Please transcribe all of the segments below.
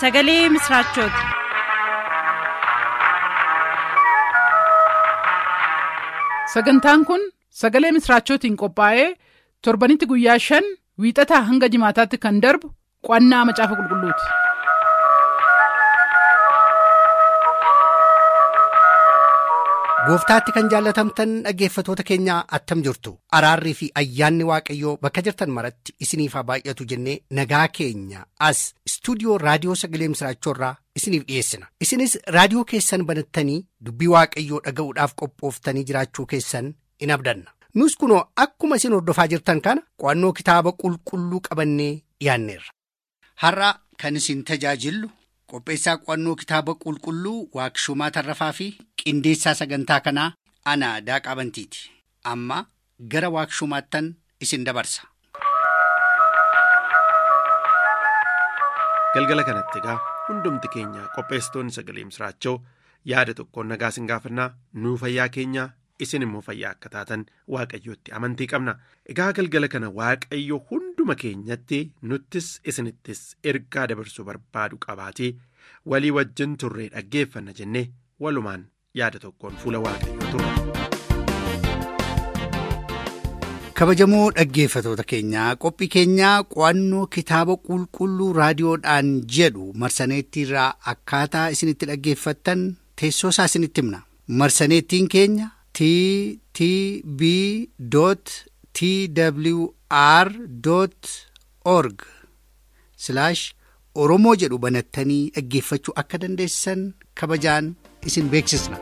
sagalee misiraachooti. sagantaan kun sagalee misiraachootiin qophaa'ee torbanitti guyyaa shan wiixataa hanga jimaataatti kan darbu qo'annaa macaafa qulqulluuti. gooftaatti kan jaallatamtan dhaggeeffatoota keenyaa attam jirtu araarrii fi ayyaanni waaqayyoo bakka jirtan maratti isiniif haa baay'atu jennee nagaa keenya as istuudiyoo raadiyoo sagalee misiraachoorraa isiniif dhiyeessina isinis raadiyoo keessan banattanii dubbii waaqayyoo dhaga'uudhaaf qophooftanii jiraachuu keessan in abdanna nus kunoo akkuma isin hordofaa jirtan kana qo'annoo kitaaba qulqulluu qabannee dhiyaanneerra. har'a kan isin tajaajillu qopheessaa qo'annoo kitaaba qulqulluu waaqshumaa tarrafaa fi qindeessaa sagantaa kanaa ana daaqaa bantiiti amma gara waaqshumaattan isin dabarsa. galgala kanatti egaa hundumti keenya qopheessitoonni sagalee misiraachoo yaada tokkoon nagaa isin gaafannaa nuu fayyaa keenya isin immoo fayyaa akka taatan waaqayyootti amantii qabna egaa galgala kana waaqayyo hunduma keenyatti nuttis isinittis ergaa dabarsuu barbaadu qabaatee walii wajjin turree dhaggeeffanna jennee walumaan yaada tokkoon fuula waaqayyoo turre. kabajamoo dhaggeeffatoota keenyaa qophii keenyaa qo'annoo kitaaba qulqulluu raadiyoodhaan jedhu marsaneettiirraa akkaataa isinitti dhaggeeffattan teessoo isaa isinitti himna marsaneettiin keenya t t b t w r org oromoo jedhu banattanii dhaggeeffachuu akka dandeessan kabajaan isin beeksisna.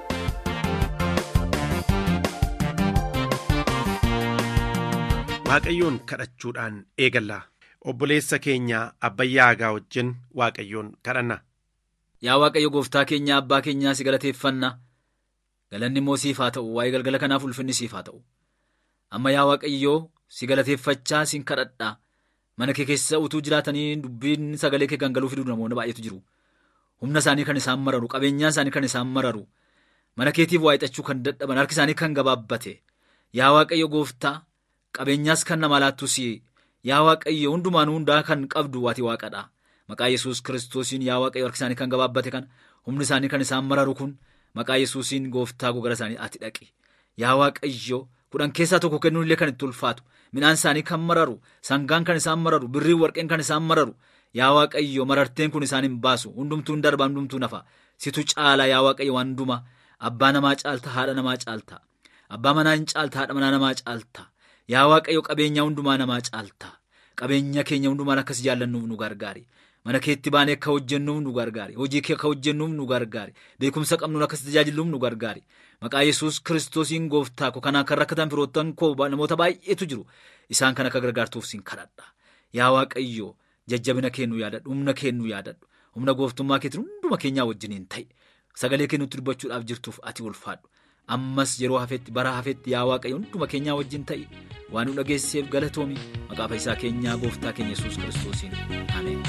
waaqayyoon kadhachuudhaan eegalla obboleessa keenya abbayyaa hagaa wajjin waaqayyoon kadhanna. Yaa waaqayyo gooftaa keenya abbaa keenyaa si galateeffanna galanni immoo siif haa ta'u waa'ee galgala kanaaf ulfinni siif haa ta'u amma yaa waaqayyoo si galateeffachaa sin kadhadhaa mana kee keessa utuu jiraatanii dubbiin sagalee kee gangaluu fiduu namoonni baay'eetu jiru humna isaanii kan isaan mararu qabeenyaa isaanii kan isaan mararu mana keetiif waa'ixachuu kan dadhaban harki isaanii kan gabaabbate yaa waaqayyo gooftaa. qabeenyaas kan nama laattus yaa waaqayyo hundumaan hundaa kan qabdu waati waaqadha maqaa yesus kiristoosiin yaa waaqayyo harki isaanii kan gabaabbate kan humni isaanii kan isaan mararu kun maqaa yesuusiin gooftaa gogara isaanii ati dhaqi yaa waaqayyo kudhan keessaa tokko kennuun illee kan itti ulfaatu midhaan isaanii kan mararu sangaan kan isaan mararu birriin warqeen kan isaan mararu yaa waaqayyo mararteen kun isaan hin baasu hundumtuu hin darba hundumtuu nafa situ caala yaa waaqayyo waan hunduma abbaa namaa caalta haadha namaa caalta abbaa manaa hin caalta haadha manaa namaa caalta. Yaa waaqayyo qabeenya hundumaa namaa caalta qabeenya keenya hundumaan akkas jaallannuuf nu gargaari mana keetti baanee akka hojjennuuf nu gargaari hojii kee akka hojjennuuf nu gargaari beekumsa qabnuun akkas tajaajiluuf nu gargaari maqaa yesus kiristoosiin gooftaa ko kanaan kan rakkatan firoottan koo namoota baay'eetu jiru isaan kan akka gargaartuuf sin kadhadha yaa waaqayyo jajjabina keennu yaadadhu humna keennu yaadadhu humna gooftummaa keetiin hunduma keenyaa wajjiniin ta'e sagalee kennutti dubbachuudhaaf jirtuuf ati ulfaadhu. ammas yeroo hafetti bara hafetti yaa waaqayyo hunduma keenyaa wajjin ta'i waan nu dhageesseef galatoomi maqaa fayyisaa keenyaa gooftaa keenya yesus kiristoosiin ameen.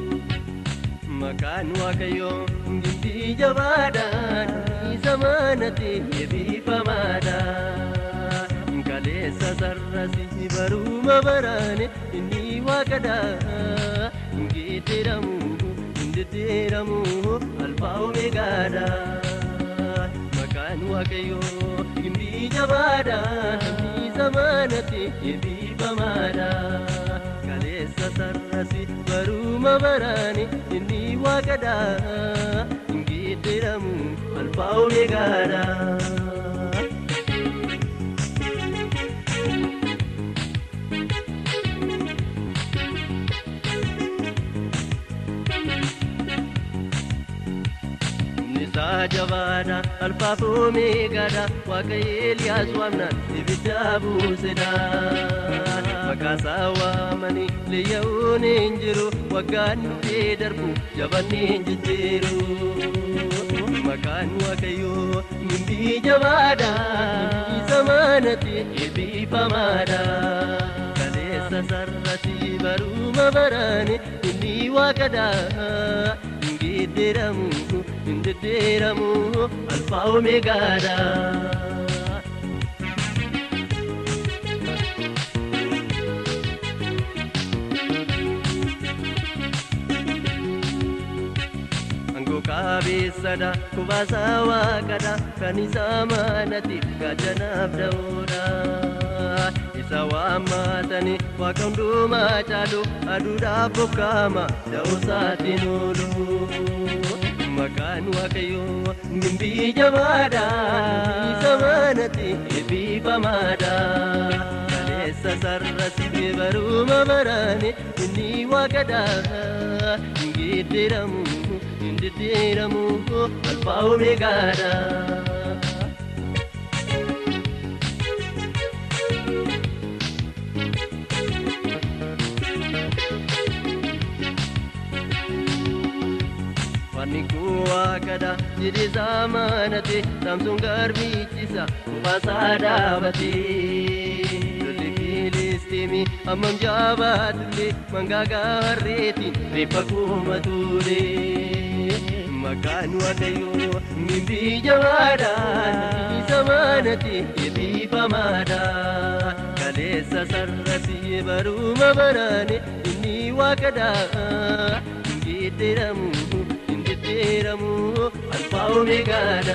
Maqaan waaqayyoo gimbii jabaadhaan isa manatti eebbifamaadhaan kaleessa sarrasi baruma baraane inni waaqadhaa geeddiramu hindeddeeramu alfaa omeegaadhaa. Maqaan waaqayyoo gimbii jabaadhaan isa manatti eebbifamaadhaan kaleessa sarrasi baruma baraane inni waaqadhaa geeddiramu alfaa omeegaadhaa. isaa jabaadha alfaaf omeegaadha waaqayyo eliyaas waamnaan ibidda buusedha maqaasaa waamanii leeyya'uun hin jiru waggaan dhufee darbu jabanni hin jijjiiru maqaan waaqayyoo gimbii jabaadha isa manatti eebbifamaadha kaleessa sarrati baruma baraane inni waaqadha geeddiramu hindeddeeramu alfaa omeegaadha. Waraabessadha kubaasaa waaqadha kan isaa maanatiif gaachanaaf da'uudha. Isa waammatanii waaqa hundumaa caalu aduudhaaf bokkaama da'uusaatiin oolu. Maqaan waaqayyoo mimbii jabaadha isa maanatti eebbifamaadha. Kaleessa sarrasi baruma baraane inni waaqadha hin geedderamu hin deddeeramu alfaa omeegaadha. Wanni kun waaqadha jedhee saamanate Saamsoon garbichisa kubaasaa dhaabate. Lolli Filisxiimi hammam jaabaatullee mangaagaa harreetiin reeffa kuuma ture. Maqaan waaqayyoo mimbii jabaadha isa maanate eebbifamaadha. Kaleessa sarrasi baruma baraane inni waaqadha hin geedderamu. jedhamu alfaa omeegaadha.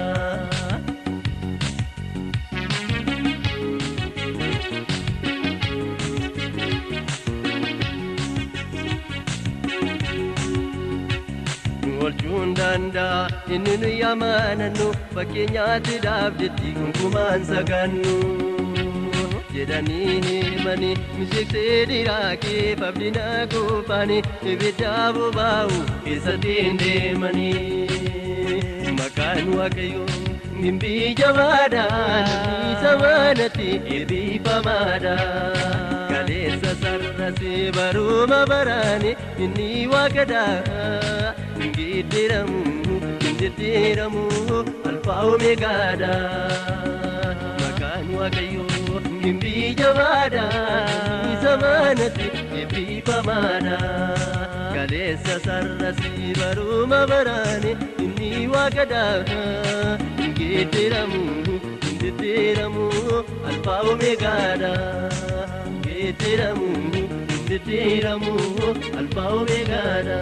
Nu olchuun danda'a inni nu yamanannu fakkeenyaatti dhaabdetti gonkumaan sagannu. jedhanii himanii misheeksee dhiiraa kee fabdina kuufanii ibidda bobaa'u keessatti hin deemanii maqaan waaqayyoo mimbii jabaadha isa maanatti eebbifamaadha kaleessa sarrasi baruma baraane inni waaqadha hin geedderamu hin deddeeramu alfaa omeegaadha maqaan waaqayyoo mimbii jabaadha isa maanatti eebbifamaadha kaleessa sarrasi baruma baraane inni waaqadha hin geedderamu hin deddeeramu alfaa omeegaadha hin geedderamu hin deddeeramu alfaa omeegaadha.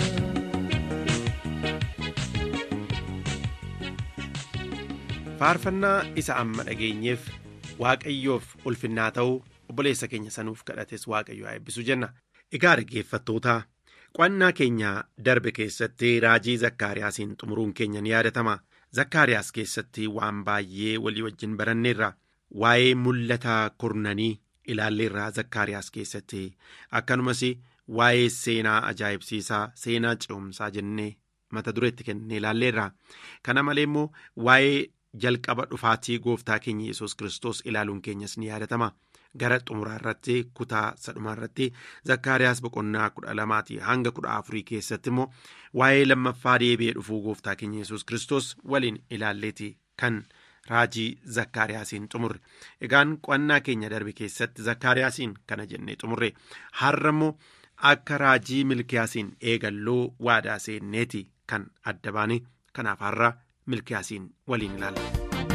faarfannaa isa amma dhageenyeef waaqayyoof ulfinnaa ta'uu obboleessa keenya sanuuf kadhates waaqayyo haa eebbisu jenna egaa dhaggeeffattootaa qo'annaa keenya darbe keessatti raajii zakkaariyaasiin xumuruun keenya ni yaadatama zakkaariyaas keessatti waan baay'ee walii wajjin baranneerra waa'ee mul'ata kurnanii ilaalleerraa zakkaariyaas keessatti akkanumas waa'ee seenaa ajaa'ibsiisaa seenaa ce'umsaa jennee mata dureetti kennee ilaalleerra kana malee immoo waa'ee jalqaba dhufaatii gooftaa keenya yesus kiristoos ilaaluun keenyas ni yaadatama gara xumuraa irratti kutaa sadhumaa irratti zakkaariyaas boqonnaa kudha lamaatii hanga kudha afurii keessatti immoo waa'ee lammaffaa deebi'ee dhufuu gooftaa keenya yesus kiristoos waliin ilaalleeti kan raajii zakkaariyaasiin xumurre egaan qo'annaa keenya darbe keessatti zakkaariyaasiin kana jennee xumurre har'a immoo akka raajii milkiyaasiin eegalloo waadaa seenneeti kan adda baane kanaaf har'a milkiyaasiin waliin ilaalla.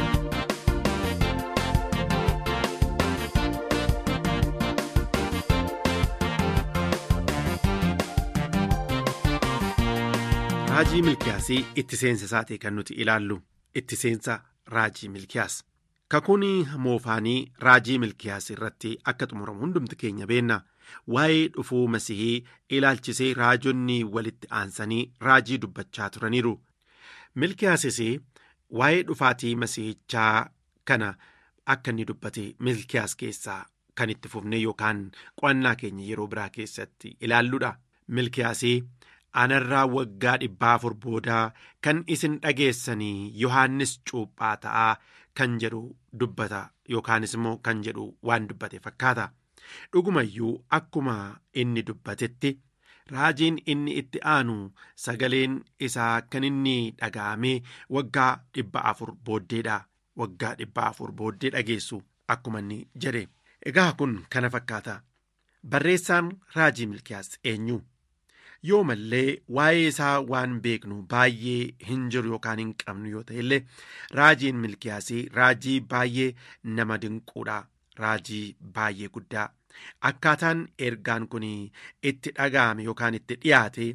raajii milkiyaasii itti seensa isaatii kan nuti ilaallu itti seensa raajii milkiyaas kakuun moofaanii raajii milkiyaas irratti akka xumuramu hundumti keenya beenna waa'ee dhufuu masihii ilaalchisee raajonni walitti aansanii raajii dubbachaa turaniiru milkiyaasis waa'ee dhufaatii masihichaa kana akka inni dubbate milkiyaas keessaa kan itti fufne yookaan qo'annaa keenya yeroo biraa keessatti ilaalluudha milkiyaasii anarraa waggaa dhibbaa afur boodaa kan isin dhageessanii yohaannis cuuphaa ta'aa kan jedhu dubbata yookaanis immoo kan jedhu waan dubbate fakkaata dhugumayyuu akkuma inni dubbatetti raajiin inni itti aanu sagaleen isaa kan inni dhaga'amee waggaa dhibba afur booddeedha waggaa dhibba afur booddee dhageessu akkuma inni jedhe egaa kun kana fakkaata barreessaan raajii milkiyaas eenyu yoo mallee waa'ee isaa waan beeknu baay'ee hin jiru yookaan hin qabnu yoo ta'e illee raajiin milkiyaasii raajii baay'ee nama dinquudha raajii baay'ee guddaa akkaataan ergaan kun itti dhaga'ame yookaan itti dhiyaate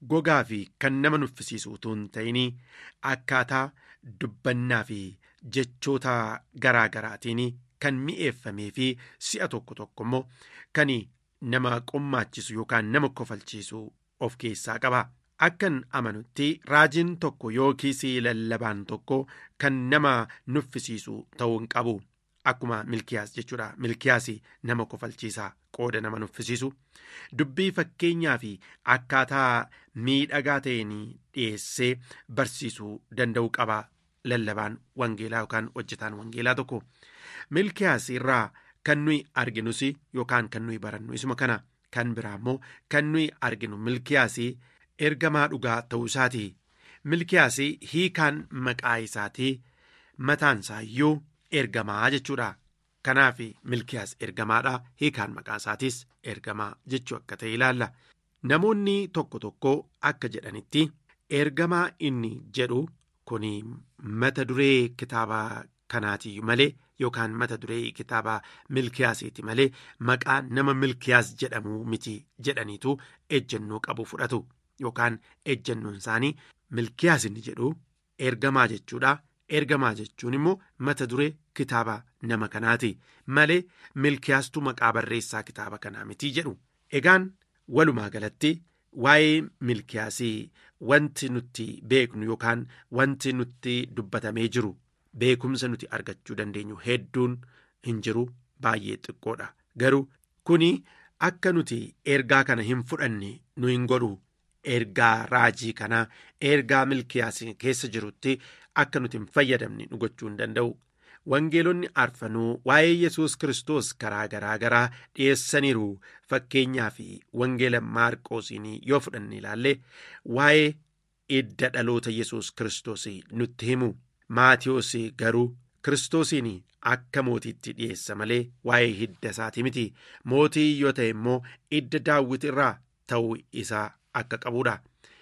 gogaa fi kan nama nuffisiisu utuu hin ta'in akkaataa dubbannaa fi jechoota garaa garaatiin kan mi'eeffamee fi si'a tokko tokko immoo kan nama qommaachisu yookaan nama kofalchiisu of keessaa qaba. Akkan amanutti raajiin tokko yookiis lallabaan tokko kan nama nuffisiisu ta'uu hin qabu. Akkuma milkiyaas jechuudha. Milkiyaas nama kofalchiisaa qooda nama nuffisiisu. Dubbii fakkeenyaa fi akkaataa miidhagaa ta'een dhiyeessee barsiisuu danda'u qaba. Lallabaan wangeelaa yookaan hojjetaan wangeelaa tokko. Milkiyaas irraa kan nuyi arginus yookaan kan nuyi barannu isuma kana kan biraa immoo kan nuyi arginu milkiyaas ergamaa dhugaa ta'uu isaati. Milkiyaas hiikaan maqaa isaatii mataan isaayyuu ergamaa jechuudha. Kanaaf milkiyaas ergamaadha. Hiikaan maqaa isaatis ergamaa jechuu akka ta'e ilaalla. Namoonni tokko tokko akka jedhanitti ergamaa inni jedhu kun mata duree kitaaba kanaati malee yookaan mata duree kitaaba milkiyaasiiti malee maqaa nama milkiyaas jedhamu miti jedhaniitu ejjennoo qabu fudhatu yookaan ejjennoon isaanii milkiyaas inni jedhu ergamaa jechuudha. Ergamaa jechuun immoo mata duree kitaaba nama kanaati malee milkiyaastu maqaa barreessaa kitaaba kanaa miti jedhu. Egaan walumaa galatti waa'ee milkiyaasii wanti nuti beeknu yookaan wanti nuti dubbatamee jiru beekumsa nuti argachuu dandeenyu hedduun hin jiru baay'ee xiqqoodha. Garuu kuni akka nuti ergaa kana hin fudhanne nu hin godhu. Ergaa raajii kanaa ergaa milkiyaasii keessa jirutti akka nuti hin fayyadamne nu gochuu hin danda'u. Wangeelonni arfanuu waa'ee Yesuus Kiristoos karaa garaa garaa dhiyeessaniiru fakkeenyaa fi wangeela Maarqoosiin yoo fudhanne ilaalle waa'ee idda dhaloota Yesuus Kiristoos nutti himu. Maatiyoos garuu Kiristoosiin akka mootiitti dhiyeessa malee waa'ee hidda isaati miti. Mootii yoo ta'e immoo idda daawwit irraa ta'uu isaa akka qabudha.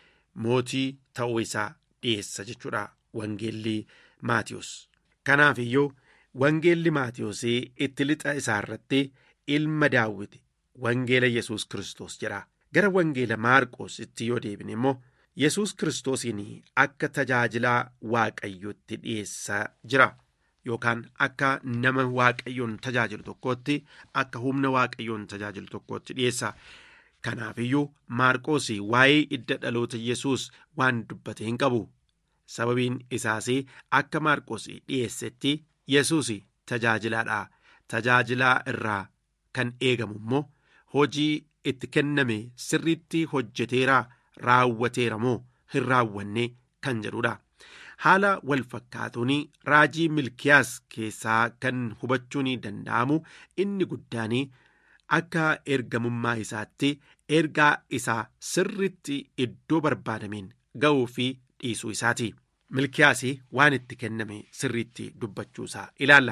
Mootii ta'uu isaa dhiyeessa jechuudha wangeelli Maatiyoos. Kanaaf iyyuu wangeelli Maatiyoos itti lixa isaa irratti ilma daawwiti wangeela Yesuus Kiristoos jedha. Gara wangeela Maarqoositti yoo deebine immoo Yesuus Kiristoosiin akka tajaajilaa Waaqayyootti dhiyeessaa jira. Yookaan akka nama Waaqayyoon tajaajilu tokkootti akka humna Waaqayyoon tajaajilu tokkootti dhiyeessa. Kanaaf iyyuu Maarqoos waa'ee idda dhaloota Yesuus waan dubbate hin qabu. Sababiin isaas akka Maarqoos dhiyeessetti Yesuus tajaajilaadha. Tajaajilaa irraa kan eegamu immoo hojii itti kenname sirriitti hojjeteera raawwateera moo hin raawwanne kan jedhudha. Haala wal fakkaatuun raajii milkiyaas keessaa kan hubachuun danda'amu inni guddaan akka ergamummaa isaatti ergaa isaa sirriitti iddoo barbaadameen ga'uu fi dhiisuu isaati. Milkiyaas waan itti kenname sirriitti dubbachuusaa ilaalla.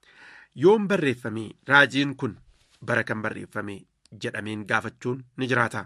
Yoom barreeffame raajiin kun bara kan barreeffame jedhameen gaafachuun ni jiraata.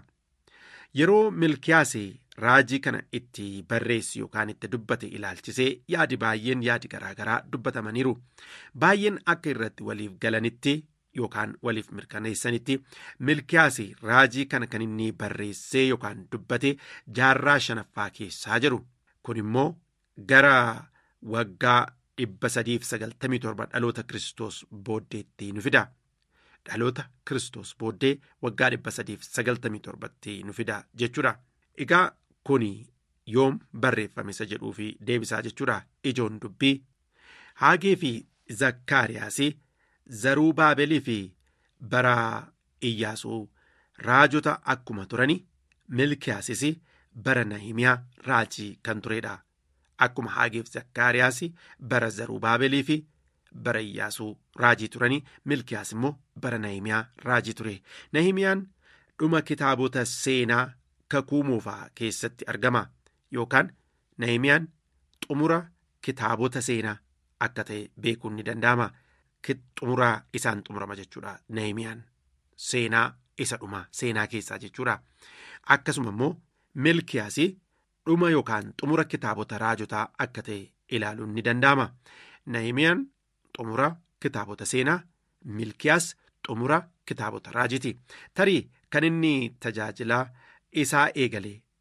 Yeroo milkiyaas raajii kana itti barreessi yookaan itti dubbate ilaalchisee yaadi baay'een yaadi garaagaraa dubbatamaniiru. Baay'een akka irratti waliif galanitti yookaan waliif mirkaneessanitti milkiyaas raajii kana kan inni barreessee yookaan dubbate jaarraa shanaffaa keessaa jiru. Kun immoo gara waggaa dhibba sadiif sagaltamii torba dhaloota Kiristoos booddeetti nu fida. Dhaloota Kiristoos booddee waggaa dhibba sadiif sagaltamii torbatti nu fida jechuudha. Egaa kuni yoom barreeffame isa jedhuu fi deebisaa jechuudha. Ijoon dubbii Haagee fi Zakkaariyaas zaruu Baabelii fi bara Iyyaasuu raajota akkuma turani milkiyaasis bara Nahimiyaa raajii kan turedha. Akkuma Haageef Zakkaariyaas bara zaruu Baabelii fi bara Iyyaasuu raajii turanii milkiyaas immoo bara Nahimiyaa raajii ture. Nahimiyaan dhuma kitaabota seenaa kakuu moofaa keessatti argama yookaan Nahimiyaan xumura kitaabota seenaa akka ta'e beekuun ni danda'ama. Xumuraa isaan xumurama jechuudha. Nahimiyaan seenaa isa dhuma seenaa keessaa jechuudha. Akkasuma immoo milkiyaas dhuma yookaan xumura kitaabota raajotaa akka ta'e ilaaluun ni danda'ama. Nahimiyaan xumura kitaabota seenaa milkiyaas xumura kitaabota raajiti tarii kan inni tajaajilaa isaa eegale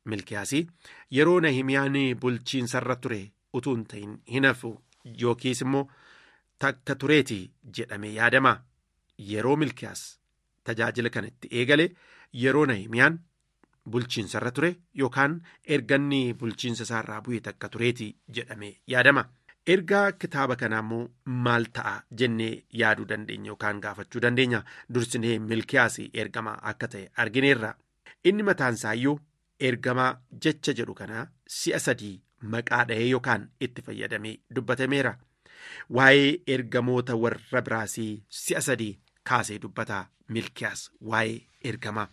milkiyaasii yeroo nahimiyaan bulchiinsarra ture utuu hin ta'in hin hafu yookiis immoo takka tureeti jedhamee yaadama yeroo milkiyaas tajaajila kanatti eegale yeroo nahimiyaan bulchiinsarra ture yookaan erganni bulchiinsa isaarraa bu'e takka tureeti jedhamee yaadama. ergaa kitaaba kanaa immoo maal ta'a jennee yaaduu dandeenya yookaan gaafachuu dandeenya dursinee milkiyaas ergamaa akka ta'e argineerra inni mataan isaayyuu ergamaa jecha jedhu kanaa si'a sadii maqaa dhahee yookaan itti fayyadamee dubbatameera waa'ee ergamoota warra biraasii si'a sadii kaasee dubbata milkiyaas waa'ee ergamaa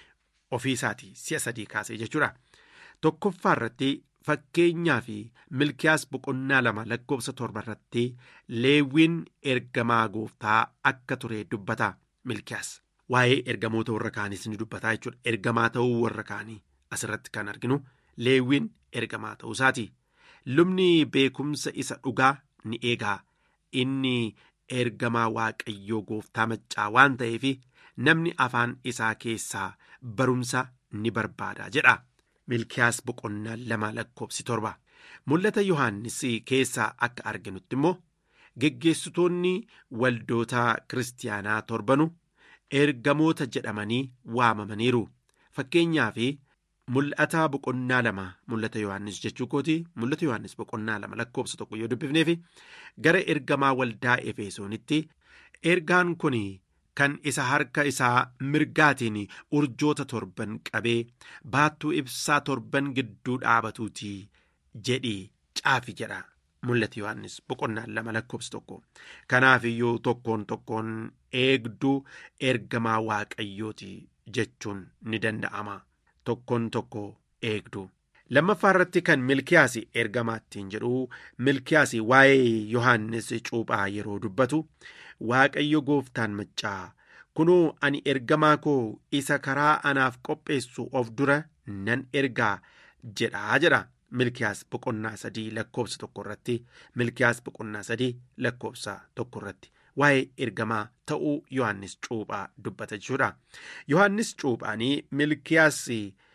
ofii isaatii si'a sadii kaasee jechuudha tokkoffaa irratti fakkeenyaa fi milkiyaas boqonnaa lama lakkoofsa torba irratti leewwiin ergamaa gooftaa akka ture dubbata milkiyaas waa'ee ergamoota warra kaaniis ni dubbataa jechuudha ergamaa ta'uu warra kaanii asirratti kan arginu leewwiin ergamaa ta'uu isaati lubni beekumsa isa dhugaa ni eegaa inni ergamaa waaqayyoo gooftaa maccaa waan ta'eef namni afaan isaa keessaa barumsa ni barbaada jedha. milkiyaas boqonnaa lama lakkoofsi torba mul'ata yohaannis keessaa akka arginutti immoo geggeessitoonni waldoota kiristaanaa torbanu ergamoota jedhamanii waamamaniiru fakkeenyaa fi mul'ata boqonnaa lama mul'ata yohaannis jechuu kooti mul'ata yohaannis boqonnaa lama lakkoofsa tokko yoo dubbifneef gara ergamaa waldaa efesoonitti ergaan kun kan isa harka isaa mirgaatiin urjoota torban qabee baattuu ibsaa torban gidduu dhaabatuuti jedhii caafi jedha mul'ata yohannis boqonnaa lama lakkoofsa tokko kanaaf iyyuu tokkoon tokkoon eegduu ergamaa waaqayyooti jechuun ni danda'ama tokkoon tokko eegduu. lammaffaa irratti kan milkiyaas ergamaattiin jedhu milkiyaas waa'ee yohannis cuuphaa yeroo dubbatu waaqayyo gooftaan maccaa kunoo ani ergamaa koo isa karaa anaaf qopheessu of dura nan ergaa jedhaa jedha milkiyaas boqonnaa sadii lakkoofsa tokko irratti milkiyaas boqonnaa sadii lakkoofsa tokko irratti waa'ee ergamaa ta'uu yohannis cuuphaa dubbata jechuudha yohannis cuuphaanii milkiyaas.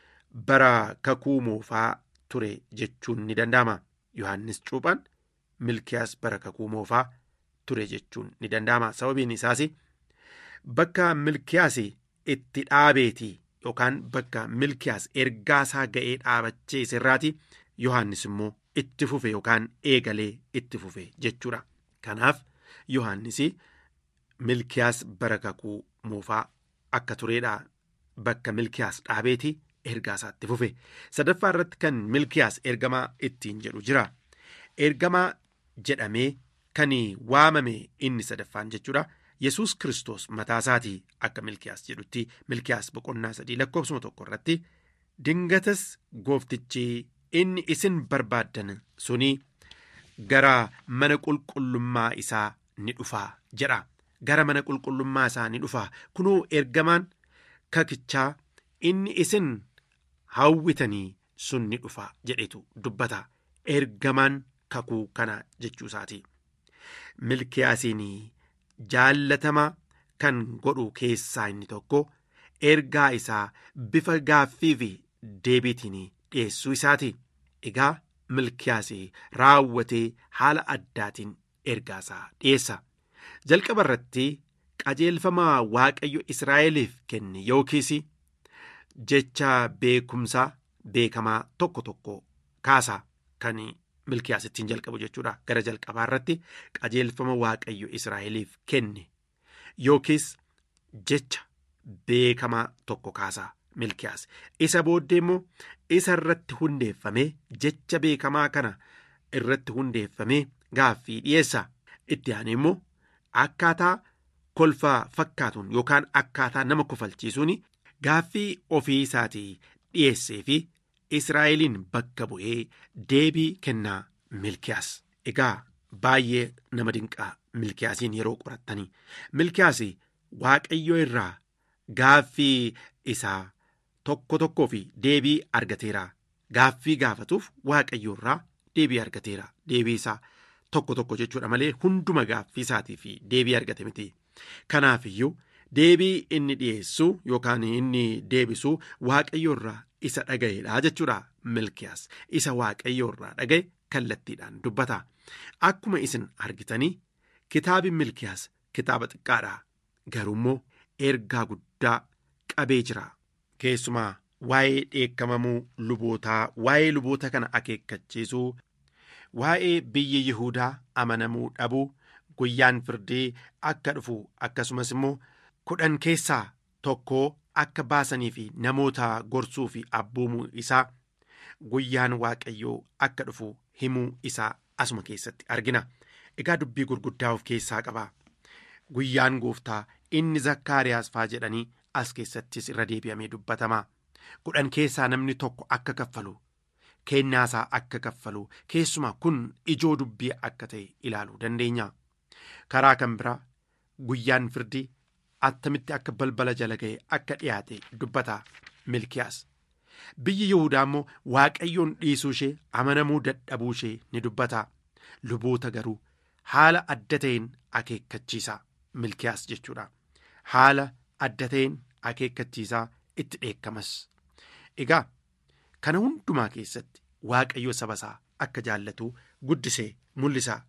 bara kakuu moofaa ture jechuun ni danda'ama yohannis cuuphaan milkiyaas bara kakuu moofaa ture jechuun ni danda'ama sababiin isaas bakka milkiyaas itti dhaabeeti yookaan bakka milkiyaas ergaasaa ga'ee dhaabachee sirraati yohannis immoo itti fufe yookaan eegalee itti fufe jechuudha kanaaf yohannis milkiyaas bara kakuu moofaa akka tureedha bakka milkiyaas dhaabeeti. ergaa isaatti fufe sadaffaa irratti kan milkiyaas ergamaa ittiin jedhu jira ergamaa jedhamee kan waamame inni sadaffaan jechuudha yesus kristos mataa isaatii akka milkiyaas jedhutti milkiyaas boqonnaa sadii lakkoofsuma tokko irratti dingatas gooftichi inni isin barbaaddan suni gara mana qulqullummaa isaa ni dhufaa jedha gara mana qulqullummaa isaa ni dhufaa kunoo ergamaan kakichaa inni isin hawwitanii sun ni dhufa jedhetu dubbata ergamaan kakuu kana jechuu isaati milkiyaasiin jaallatama kan godhu keessaa inni tokko ergaa isaa bifa gaaffii fi deebiitiin dhiyeessuu isaati egaa milkiyaas raawwatee haala addaatiin ergaa isaa dhiyeessa jalqaba irratti qajeelfama waaqayyo israa'eliif kenne yookiis jecha beekumsaa beekamaa tokko tokko kaasa kan milkiyaas ittiin jalqabu jechuudha gara jalqabaa irratti qajeelfama waaqayyo israa'eliif kenne yookiis jecha beekamaa tokko kaasa milkiyaas isa booddee immoo isa irratti hundeeffamee jecha beekamaa kana irratti hundeeffamee gaaffii dhiyeessa itti aanee immoo akkaataa kolfaa fakkaatuun yookaan akkaataa nama kofalchiisuun gaaffii ofii isaatii dhiyeessee fi israa'eliin bakka bu'ee deebii kennaa milkiyaas egaa baay'ee nama dinqaa milkiyaasiin yeroo qorattanii milkiyaas waaqayyo irraa gaaffii isaa tokko tokkoo fi deebii argateera gaaffii gaafatuuf waaqayyo irraa deebii argateera deebii isaa tokko tokko jechuudha malee hunduma gaaffii isaatii fi deebii argate miti kanaaf iyyuu deebii inni dhiyeessu yookaan inni deebisu waaqayyo irraa isa dhaga'eedha jechuudha milkiyaas isa waaqayyoo irraa dhaga'e kallattiidhaan dubbata akkuma isin argitanii kitaabi milkiyaas kitaaba xiqqaadha garuummoo ergaa guddaa qabee jira keessumaa waa'ee dheekkamamuu lubootaa waa'ee luboota kana akeekkachiisuu waa'ee biyyi yihudaa amanamuu dhabuu guyyaan firdii akka dhufu akkasumas immoo kudhan keessaa tokkoo akka baasanii fi namoota gorsuu fi abboomuu isaa guyyaan waaqayyoo akka dhufu himuu isaa asuma keessatti argina egaa dubbii gurguddaa of keessaa qaba guyyaan gooftaa inni zakkaariyaas faa jedhanii as keessattis irra deebi'amee dubbatama kudhan keessaa namni tokko akka kaffalu kennaasaa akka kaffalu keessumaa kun ijoo dubbii akka ta'e ilaaluu dandeenya karaa kan biraa guyyaan firdii attamitti akka balbala jala ga'e akka dhiyaate dubbata milkiyaas biyyi yihudaa immoo waaqayyoon dhiisuu ishee amanamuu dadhabuu ishee ni dubbata luboota garuu haala adda ta'een akeekkachiisa milkiyaas jechuudha haala adda ta'een akeekkachiisaa itti dheekkamas egaa kana hundumaa keessatti waaqayyo saba isaa akka jaallatu guddisee mul'isa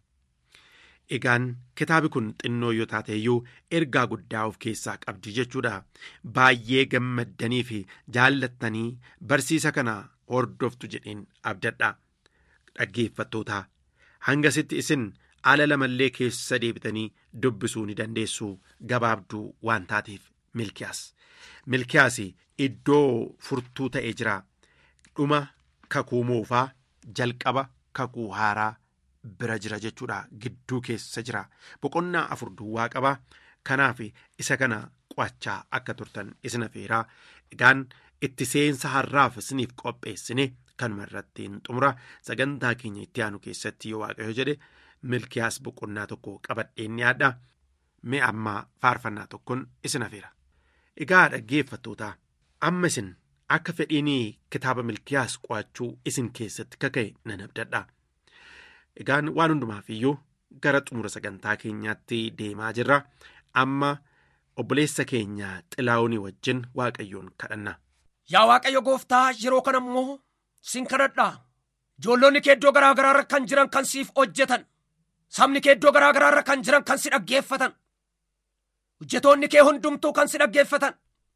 egaan kitaabi kun xinnoo yoo taate iyyuu ergaa guddaa of keessaa qabdi jechuudha baay'ee gammaddanii fi jaallattanii barsiisa kana hordoftu jedheen abdadha dhaggeeffattoota hangasitti isin ala lamallee keessa deebitanii dubbisuu ni dandeessu gabaabduu waan taateef milkiyaas milkiyaas iddoo furtuu ta'ee jira dhuma kakuu moofaa jalqaba kakuu haaraa bira jira jechuudha gidduu keessa jira boqonnaa afur duwwaa qaba kanaaf isa kana qo'achaa akka turtan isin afeeraa egaan itti seensa har'aaf isiniif qopheessine kanuma irratti xumura sagantaa keenya itti aanu keessatti yoo waaqayyo jedhe milkiyaas boqonnaa tokko qabadheen dhiyaadha mee ammaa faarfannaa tokkoon isin afeera egaa dhaggeeffattoota amma isin akka fedhiinii kitaaba milkiyaas qo'achuu isin keessatti kaka'e nan abdadha egaan waan hundumaaf iyyuu gara xumura sagantaa keenyaatti deemaa jirra amma obboleessa keenya xilaa'uunii wajjin waaqayyoon kadhanna. Yaa Waaqayyo gooftaa yeroo kana immoo sin kadhadhaa ijoollonni kee iddoo garaa garaarra kan jiran kan siif hojjetan sabni kee iddoo garaa garaarra kan jiran kan si dhaggeeffatan hojjetoonni kee hundumtuu kan si dhaggeeffatan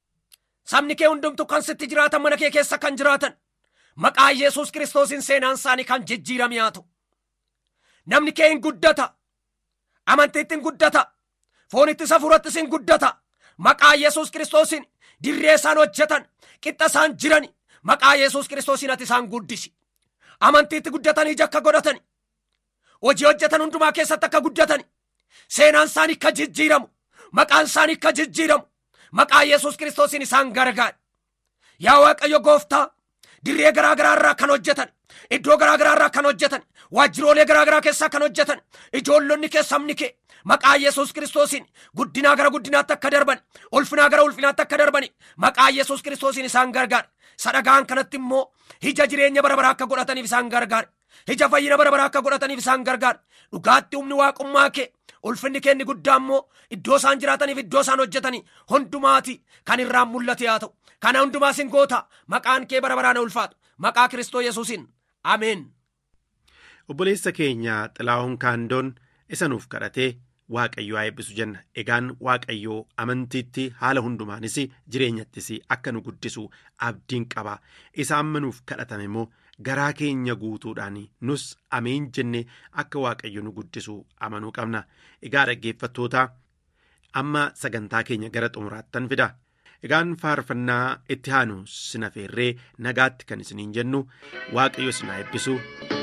sabni kee hundumtuu kan sitti jiraatan mana kee keessa kan jiraatan maqaa Yesuus kiristoosiin seenaan isaanii kan jijjiirame haa ta'u namni kee hin guddata amantiitti hin guddata foonitti safuurattis hin guddata maqaa Yesuus kiristoosiin dirree isaan hojjetan qixxa isaan jiran maqaa Yesuus kiristoosiin ati isaan guddisi amantiitti guddatanii ija akka godhatani hojii hojjetan hundumaa keessatti akka guddatani seenaan isaanii akka jijjiiramu maqaan isaanii akka jijjiiramu maqaa Yesuus kiristoosiin isaan gargaara yaa Waaqayyo gooftaa dirree garaa garaa irraa kan hojjetan iddoo garaa garaa irraa kan hojjetan waajjiroolee garaa garaa keessaa kan hojjetan ijoollonni kee sabni kee maqaa Yesuus kiristoosiin guddinaa gara guddinaatti akka darban ulfinaa gara ulfinaatti akka darban maqaa Yesuus kiristoosiin isaan gargaara sadhagaan kanatti immoo ija jireenya bara baraa akka godhataniif isaan gargaara ija fayyina bara baraa akka godhataniif isaan gargaara dhugaatti humni waaqummaa kee ulfinni kee inni guddaa immoo iddoo isaan jiraataniif iddoo isaan hojjetanii hundumaati kan irraan mul'ate haa ta'u kana hundumaa sin goota maqaan kee bara baraan ulfaatu maqaa kiristoo yesuusin ameen. obboleessa keenya xilaa'uun kaandoon isa nuuf kadhatee waaqayyoo haa eebbisu jenna egaan waaqayyoo amantiitti haala hundumaanis jireenyattis akka nu guddisu abdiin qaba isa amma nuuf kadhatame immoo garaa keenya guutuudhaan nus ameen jenne akka waaqayyo nu guddisu amanuu qabna egaa dhaggeeffattoota amma sagantaa keenya gara xumuraattan fida egaan faarfannaa itti aanu sin afeerree nagaatti kan isiniin jennu waaqayyo sin haa eebbisu.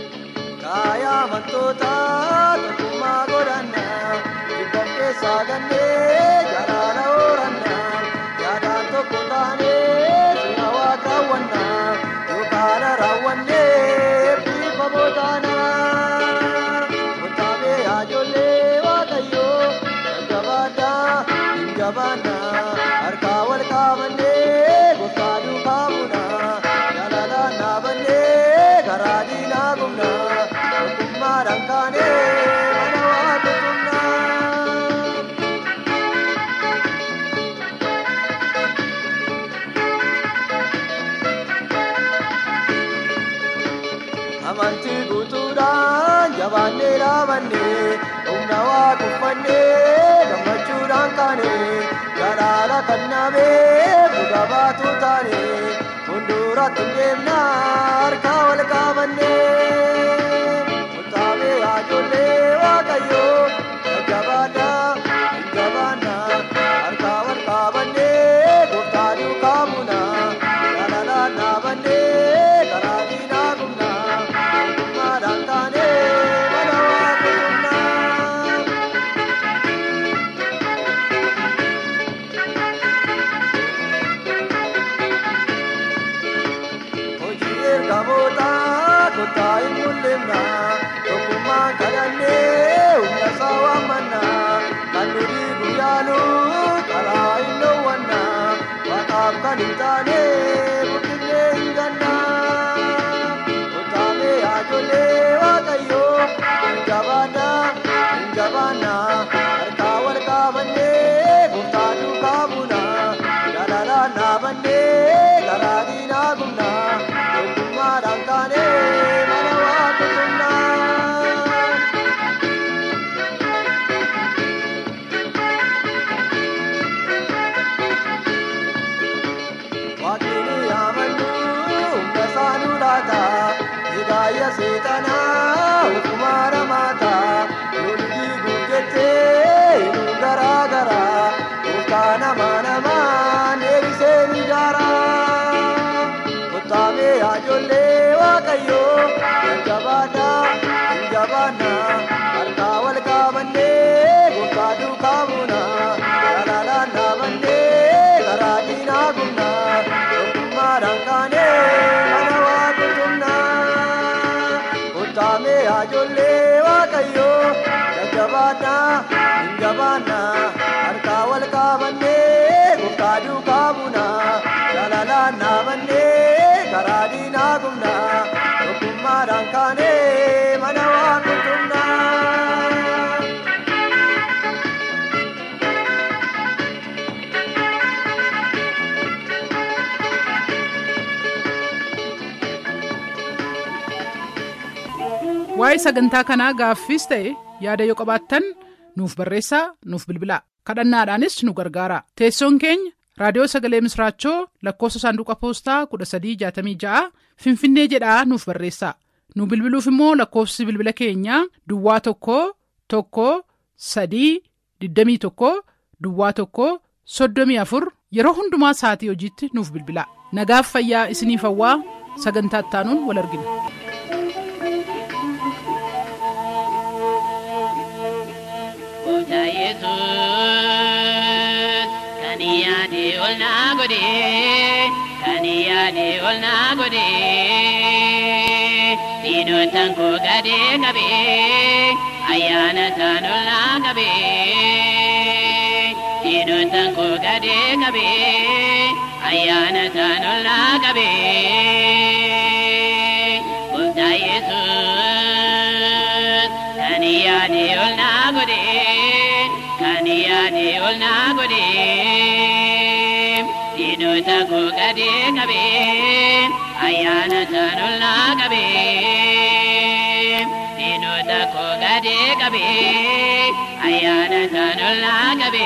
Kaayaa amantoota tokkummaa godhannaa dhibba keessaa gannee jalaala oorannaa yaadaan tokko taanee suna waa kaawwannaa yookaan raawwannee bifa bootaanaa kontaabee haajollee waaqayyoo jajjabaadhaa hin jabaannaa harkaa wal qaabannee gooftaa duukaa buunaa jalalaan dhaabannee karaa diinaa gumnaa tokkummaadhaan kaanee mana waaqeffannaa. jabaannee dhaabannee humna waa kuffannee gammachuudhaan kaane jalaala kan naamee dhuga baatu taane fuulduratti deemnaa harkaa wal qaabannee murtaawee haajollee waaqayyoo jajjabaadhaa hin jabaannaa harkaa wal qaabannee gooftaa duukaa buunaa jalalaan dhaabannee karaa diinaa gumnaa ogummaadhaan taanee mana waaqa humnaa. hojii ergamoota kottaa hin mul'ifna tokkummaan kadhannee humna isaa waammanna kan nuti guyyaalu karaa hin dhoowwanna waaqaaf kan hin taane guddifnee hin ganna kottaamee haajollee waaqayyoo hin jabaanna hin jabaanna harkaa wal qaabannee gooftaa duukaa buuna jalalaan dhaabannee karaa diinaa gumna tokkummaadhaan kaanee mana waaqa tumnaa. Waaqni amannu humna isaanuu laata hidhaaya seexanaa ofumaa ramaata lolli guutettee nu garaa garaa gooftaa nama namaan deebisee ni jaara. Kottaamee haajollee waaqayyoo hin jabaadha hin jabaanna harkaa wal qaabannee gooftaa duukaa buuna jalalaan dhaabannee karaa diinaa gumna tokkummaadhaan kaanee mana waaqa tumnaa kottaamee haajollee waaqayyoo jajjabaadha hin jabaanna harkaa wal qaabannee gooftaa duukaa buuna jalalaan dhaabannee karaa diinaa gumna tokkummaadhaan kaanee mana waaqa tumnaa. waa'ee sagantaa kanaa gaaffiis ta'e yaada yoo qabaattan nuuf barreessaa nuuf bilbilaa kadhannaadhaanis nu gargaara teessoon keenya raadiyoo sagalee misraachoo lakkoofsa saanduqa poostaa 1366 finfinnee jedhaa nuuf barreessaa nu bilbiluuf immoo lakkoofsi bilbila keenyaa duwwaa tokko tokko sadii 21 duwwaa tokko 34 yeroo hundumaa sa'atii hojiitti nuuf bilbilaa nagaaf fayyaa isiniif hawwaa sagantaa ittaanuun wal argina. Gooftaa Yesuus kan yaade ol naa godhe kan yaade ol naa godhe diinotaan koo gadee qabe ayyaana isaan ol naa qabe diinotaan koo gadee qabe ayyaana isaan ol naa qabe Gooftaa Yesuus kan yaade ol naa godhe kan yaade ol naa godhe diinota koo gadee qabe ayyaana isaan ol naa qabe diinota koo gadee qabe ayyaana isaan ol naa qabe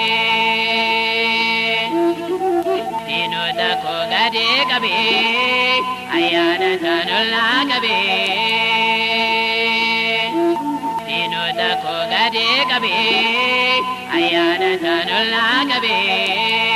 diinota koo gadee qabe ayyaana isaan ol naa qabe diinota koo gadee qabe ayyaana isaan ol naa qabe